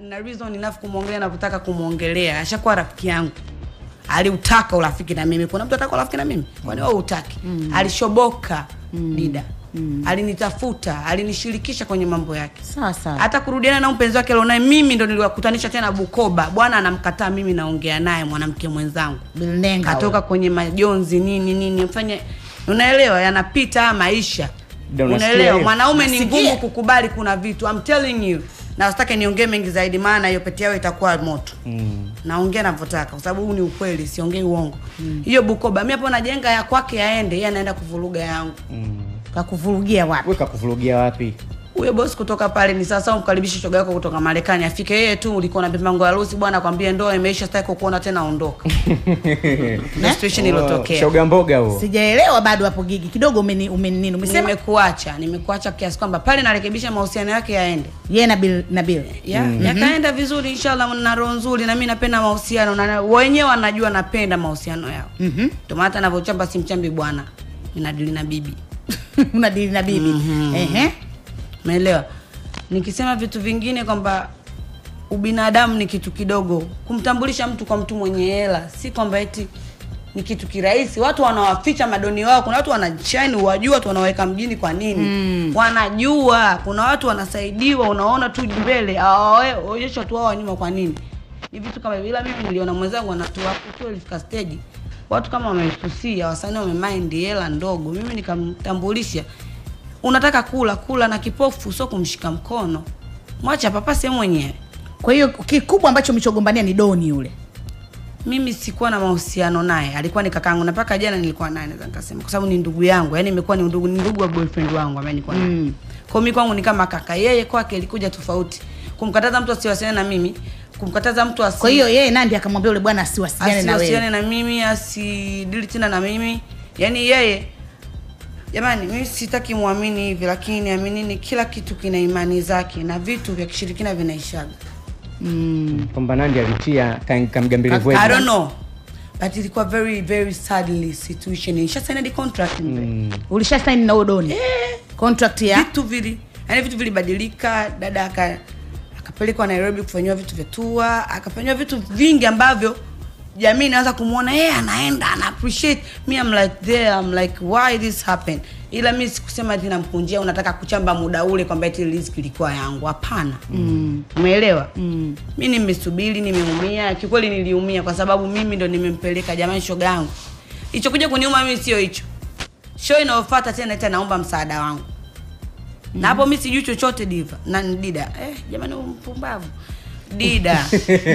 na reason enough kumwongelea navyotaka kumwongelea ashakuwa rafiki yangu aliutaka urafiki na mimi kuna mtu ataka urafiki na mimi kwani wewe utaki alishoboka dida alinitafuta alinishirikisha kwenye mambo yake sawa sawa hata kurudiana na mpenzi wake alionaye mimi ndo niliwakutanisha tena Bukoba. Bwana anamkataa mimi, naongea naye mwanamke mwenzangu Bilnenga katoka kwenye majonzi nini nini, mfanye unaelewa, yanapita haya maisha, Ndio, unasikia unaelewa. hiyo? Mwanaume ni Nasikia. ngumu kukubali, kuna vitu I'm telling you, na sitaki niongee mengi zaidi, maana hiyo pete yao itakuwa moto Mm. naongea navyotaka kwa sababu huu ni ukweli, siongei uongo. Hiyo Bukoba, mimi hapo najenga ya kwake aende, yeye anaenda kuvuruga yangu. Mm. kakuvurugia wapi Wewe kakuvurugia wapi? huyo bosi kutoka pale ni sasa umkaribishe shoga yako kutoka Marekani afike yeye tu ulikuwa na mipango ya harusi bwana akwambie ndoa imeisha sitaki kukuona tena ondoka na situation ilotokea Shoga mboga huo. sijaelewa bado hapo gigi kidogo umeni umeni nini umesema nimekuacha nimekuacha kiasi kwamba pale narekebisha mahusiano yake yaende yeye na Bill na Bill ya yakaenda vizuri inshallah na roho nzuri na mimi napenda mahusiano na wenyewe wanajua napenda mahusiano yao Mhm. ndio maana hata navyochamba simchambi bwana ninadili na bibi unadili na bibi ehe umeelewa nikisema vitu vingine kwamba ubinadamu ni kitu kidogo kumtambulisha mtu kwa mtu mwenye hela si kwamba eti ni kitu kirahisi watu wanawaficha madoni wao kuna watu wanachani wajua watu wanaweka mjini kwa nini mm. wanajua kuna watu wanasaidiwa unaona tu mbele awaonyesha watu wao wa nyuma kwa nini ni vitu kama hivyo. ila mimi niliona mwenzangu anatua hapo tu ilifika stage watu kama wamesusia wasanii wamemind hela ndogo mimi nikamtambulisha unataka kula kula na kipofu sio kumshika mkono mwacha papase mwenyewe kwa hiyo kikubwa ambacho mlichogombania ni doni yule mimi sikuwa na mahusiano naye alikuwa ni kakangu na mpaka jana nilikuwa naye naweza nikasema kwa sababu ni ndugu yangu yani imekuwa ni ndugu ni ndugu wa boyfriend wangu ambaye nilikuwa naye Mm. kwa mimi kwangu ni kama kaka yeye kwake ilikuja tofauti kumkataza mtu asiwasiliane na mimi kumkataza mtu asi kwa hiyo yeye Nandi akamwambia yule bwana asiwasiliane na asiwasiliane wewe na mimi asidili tena na mimi yani yeye jamani mimi sitaki muamini hivi lakini aminini kila kitu kina imani zake na vitu vya kishirikina vinaishaga mm. Kwamba Nandi alitia kam- kamgambili I don't know but ilikuwa very very sadly situation nisha sign the contract mm. ulisha sign na huyo doni contract ya vitu vili yani vitu vilibadilika dada aka akapelekwa Nairobi kufanyiwa vitu vya tour akafanyiwa vitu vingi ambavyo jamii inaanza kumwona yeye anaenda ana appreciate me I'm like there I'm like why this happen ila mi sikusema ati namkunjia unataka kuchamba muda ule kwamba eti riziki ilikuwa yangu hapana mm. umeelewa mm. mi nimesubiri nimeumia kikweli niliumia kwa sababu mimi ndo nimempeleka jamani shoga yangu ichokuja kuniuma mimi sio hicho show inayofuata tena ita naomba msaada wangu na hapo mi sijui chochote diva na dida eh, jamani huyu mpumbavu dida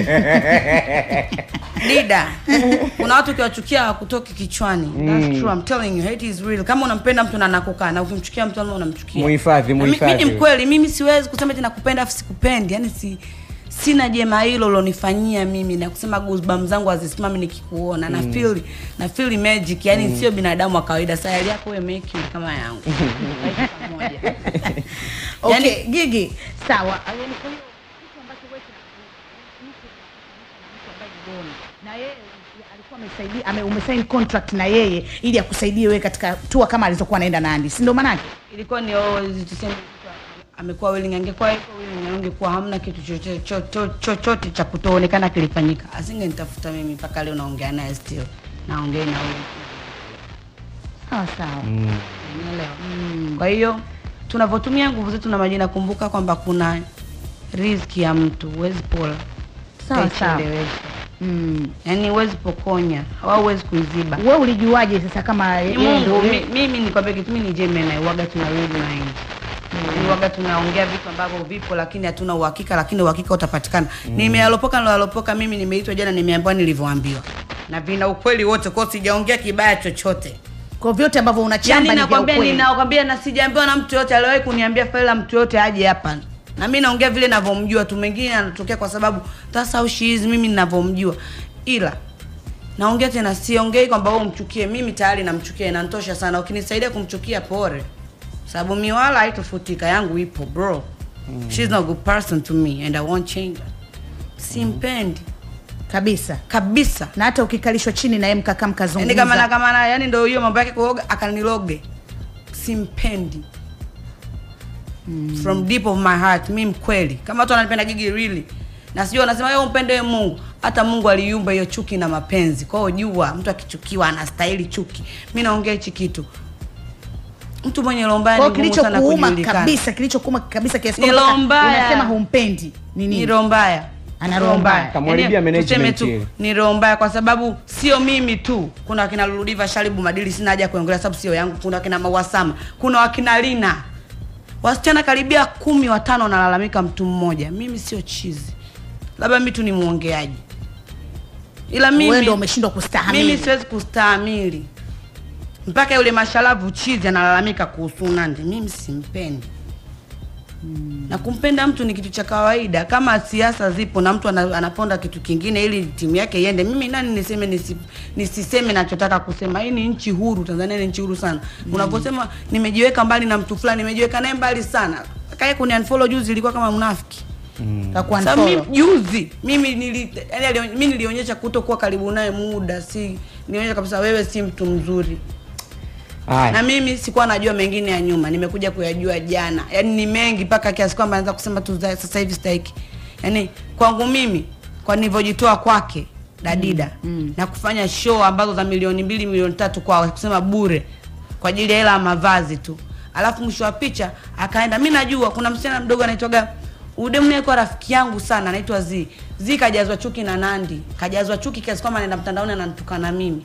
dida kuna watu ukiwachukia hawakutoki kichwani That's true, I'm telling you, hate is real kama unampenda mtu na anakukaa na ukimchukia mtu lazima unamchukia Muhifadhi, Na mi- mi muhifadhi. ni mkweli mimi siwezi kusema eti nakupenda afu sikupendi yani si sina jema hilo ulonifanyia mimi na kusema goosebumps zangu hazisimami nikikuona na feel na feel magic yani sio binadamu wa kawaida sayari yako wewe make it kama yangu Like pamoja. okay Yani- gigi sawa Yaani kwa hiyo kitu ambacho wewe kina- mtu ambaye ni doni, na yeye alikuwa amesaidia ame, umesign contract na yeye ili akusaidie wewe katika tour kama alizokuwa anaenda Nandi si ndio maanake ilikuwa ni always tuseme amekuwa willing angekuwa yuko willing angekuwa hamna kitu chochote cho- cho- chochote cha kutoonekana kilifanyika asingenitafuta mimi mpaka leo naongea naye still naongea na huyu sawa sawa Mm. Unaelewa? Kwa hiyo tunavyotumia nguvu zetu na majina, kumbuka kwamba kuna riziki ya mtu, huwezi pola sawa sawa ukaichelewesha. mm. yaani huwezi pokonya au huwezi kuiziba. wewe ulijuaje sasa kama Ni yeye ndio Mungu, yeye- mi- mimi nikwambia kitu, mimi ni Gemini, waga tuna read mind Yaani waga tunaongea vitu ambavyo vipo lakini hatuna uhakika, lakini uhakika utapatikana. Nimealopoka niloalopoka, mimi nimeitwa jana, nimeambiwa nilivyoambiwa na vina ukweli wote, kwa hiyo sijaongea kibaya chochote. kwa vyote ambavyo unachamba Yaani ni vya nakwambia ukweli. ninakwambia na sijaambiwa na mtu yote aliwahi kuniambia faila mtu yote aje hapa. Na mimi naongea vile ninavyomjua tu, mengine anatokea kwa sababu that's how she is, mimi ninavyomjua. Ila naongea tena, siongei kwamba wewe umchukie, mimi tayari namchukia, inanitosha sana. Ukinisaidia kumchukia pore, sababu miwala haitofutika, yangu ipo bro. She's not a good person to me and I won't change her. Simpendi kabisa kabisa. na hata ukikalishwa chini na yeye mkakaa Yaani mkazungumza kama na kama na yani ndio hiyo mambo yake kuoga akaniloge. Simpendi. From deep of my heart, mi mkweli. Kama watu wananipenda Gigi really. na sijui wanasema wewe umpende Mungu. Hata Mungu aliumba hiyo chuki na mapenzi. Kwa hiyo jua mtu akichukiwa anastahili chuki. Mimi naongea hichi kitu. Mtu mwenye roho mbaya Kwa ni hiyo ngumu sana kilichokuuma kujulikana. kabisa, kilichokuuma kabisa kiasi Ni kwamba roho mbaya. unasema humpendi ni Ni nini? roho mbaya. Ana roho mbaya. Kamharibia Yaani, management tuseme ile. tu ni roho mbaya kwa sababu sio mimi tu. Kuna wakina Luludiva Sharibu Madili, sina haja ya kuongelea sababu sio yangu. Kuna wakina Mawasama, kuna wakina Lina, wasichana karibia kumi watano wanalalamika mtu mmoja. Mimi sio chizi, labda mimi tu ni mwongeaji, ila mimi Wewe ndio umeshindwa kustahamili. mimi siwezi kustahamili mpaka yule mashalavu chizi analalamika kuhusu Nandy. Mimi simpendi na kumpenda mtu ni kitu cha kawaida. Kama siasa zipo na mtu ana- anaponda kitu kingine ili timu yake iende, mimi nani niseme nisi, nisiseme nachotaka kusema? Hii ni nchi huru, Tanzania ni nchi huru sana. Unaposema nimejiweka mbali na mtu fulani, nimejiweka naye mbali sana, kae kuni unfollow juzi ilikuwa kama mnafiki Kakuwa sasa mimi unfollow. juzi mimi nili yani alio- mimi nilionyesha kutokuwa karibu naye muda, si nionyesha kabisa wewe si mtu mzuri na Haya. mimi sikuwa najua mengine ya nyuma, nimekuja kuyajua jana. Yaani ni mengi mpaka kiasi kwamba naweza kusema tu za- sasa hivi stahiki. Yaani kwangu mimi kwa nilivyojitoa kwake Dadida na kufanya show ambazo za milioni mbili milioni tatu kwa kusema bure kwa ajili ya hela ya mavazi tu, alafu mwisho wa picha akaenda. Mi najua kuna msichana mdogo anaitwaga Udemu naye kwa rafiki yangu sana anaitwa Z. Z kajazwa chuki na Nandi, kajazwa chuki kiasi kwamba anaenda mtandaoni ananitukana mimi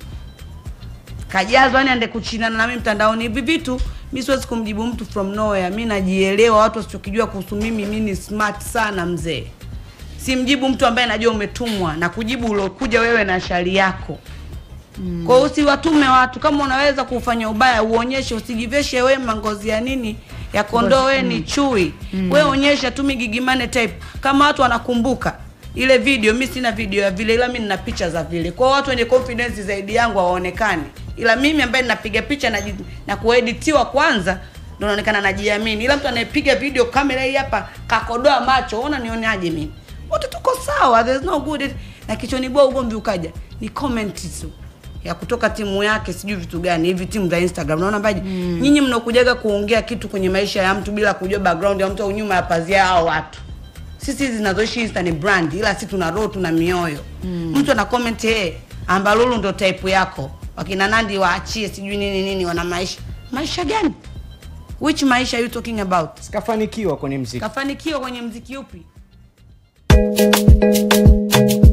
kajazwa yani ande kuchinana na mimi mtandaoni hivi vitu mi siwezi kumjibu mtu from nowhere mi najielewa watu wasichokijua kuhusu mimi mi ni smart sana mzee simjibu mtu ambaye najua umetumwa na kujibu uliokuja wewe na shari yako mm. kwa hiyo usiwatume watu kama unaweza kufanya ubaya uonyeshe usijiveshe wema ngozi ya nini ya kondoo wewe ni chui mm. wewe onyesha tu migigimane type kama watu wanakumbuka ile video mi sina video ya vile ila mi nina picha za vile kwa hiyo watu wenye confidence zaidi yangu hawaonekani ila mimi ambaye ninapiga picha na, na kueditiwa kwanza ndo naonekana najiamini ila mtu anayepiga video kamera hii hapa kakodoa macho ona nioneaje mimi wote tuko sawa there's no good na kichonibua ugomvi ukaja ni comment tu ya kutoka timu yake sijui vitu gani hivi timu za Instagram naona mbaji mm. nyinyi mnakujaga kuongea kitu kwenye maisha ya mtu bila kujua background ya mtu au nyuma ya pazia hao watu sisi hizi zinazoishi Insta ni brand ila si tuna roho tuna mioyo mm. mtu ana comment hey, ambalulu ndo type yako wakina Nandi waachie sijui nini nini wana maisha maisha gani which maisha are you talking about Sikafanikiwa kwenye mziki. kafanikiwa kwenye mziki upi